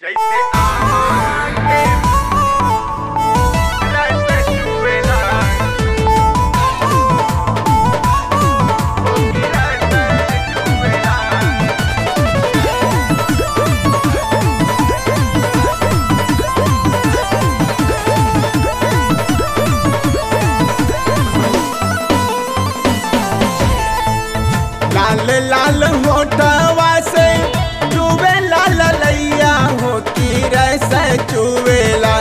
जैसे आगे रस चुएला होगी रस चुएला लाल लाल होटवा से चुवे लाल लैया हो की रस चुवेला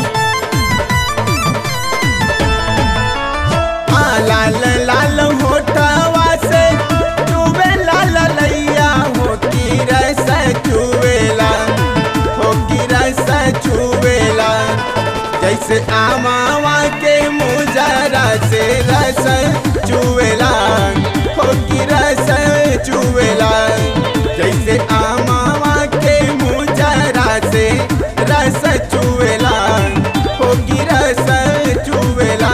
हाँ लाल लाल होटवा से चुवे लाल लैया हो की रस चुवेला हो की रस चुवेला जैसे आमावा के मुजरा से रस चुवेला हो की रस चुवेला जैसे आमावा के मुजरा से रस चुवेला हो की रस चुवेला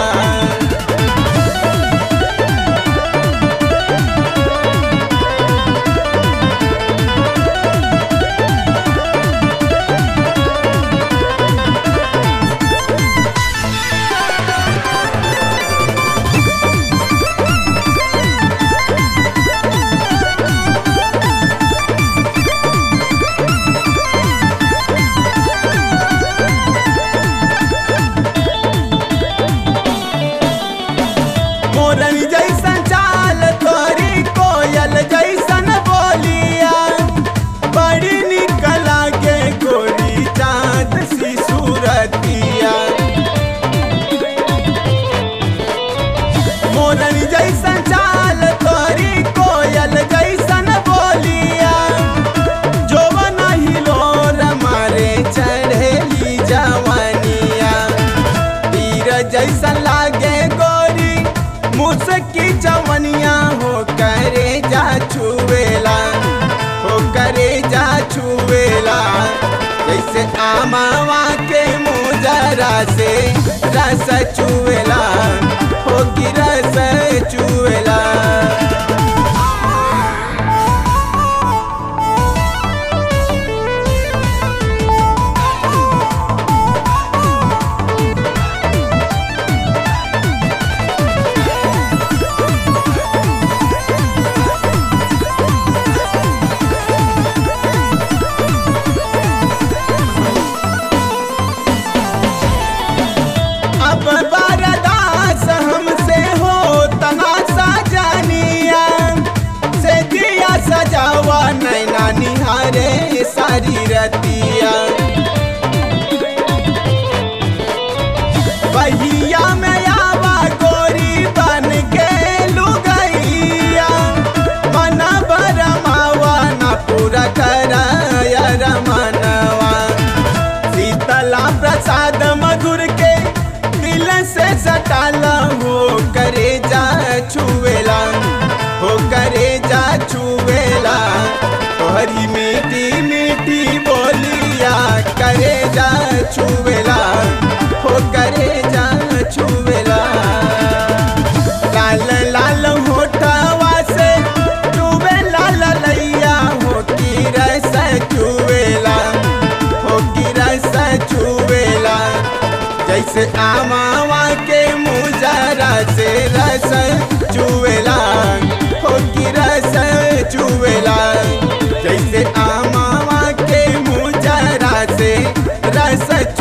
मोरन जैसन चाल तोरी कोयल जैसन बोलिया बड़ी निक लागे गोरी चाँद सी सूरतिया मोरन जैसन चाल तोरी कोयल जैसन बोलिया जोवन हिलोर मारे चढ़ेली जवानिया तीर जैसन लागे गोरी मुसकी जवनिया हो करे जा छुवेला हो करे जा छुवेला जैसे आमावा के मुजरा से रस चुवेला हो की रस चुवेला अब बरदास हमसे हो तना सजनिया से दिया सजावा नैना निहारे सारी रतिया बहिया में आवा गोरी बन के लुगैया मन बरमावा न पूरा कराया रमनवा शीतला प्रसाद मधुर के दिल से सटाला हो करे जा छुएला हो करे जा छुएला तोहरी मीठी मीठी बोलिया करे जा छुएला हो करे जा छुएला लाल लाल होठवा से चुवे लाल लैया हो की रस चुवेला हो की रस चुवेला जैसे आमावा के मुजरा से रस चुवेला हो की रस चुवेला जैसे आमावा के मुजरा से रस